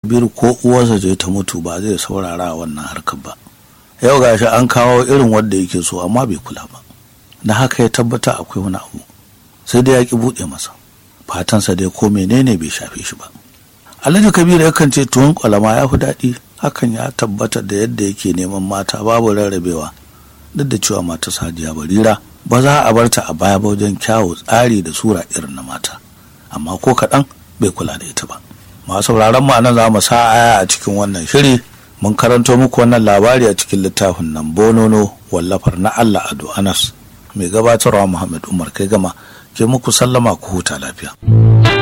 kabiru ko uwarsa je ta mutu ba zai saurara a wannan harkar ba yau gashi an kawo irin wanda yake so amma bai kula ba na haka ya tabbata akwai wani abu sai dai ya ki buɗe masa fatansa dai ko menene bai shafe shi ba alhaji kabiru yakan ce tuwon kwalama ya fi daɗi hakan ya tabbata da yadda yake neman mata babu rarrabewa duk da cewa mata sadiya barira ba za a barta a baya ba wajen kyawu tsari da sura irin na mata amma ko kaɗan bai kula da ita ba masu sauraron mu anan za mu sa aya a cikin wannan shiri mun karanto muku wannan labari a cikin littafin nan bonono wallafar na Allah Ado Anas mai gabatarwa Muhammad Umar kai gama ke muku sallama ku huta lafiya.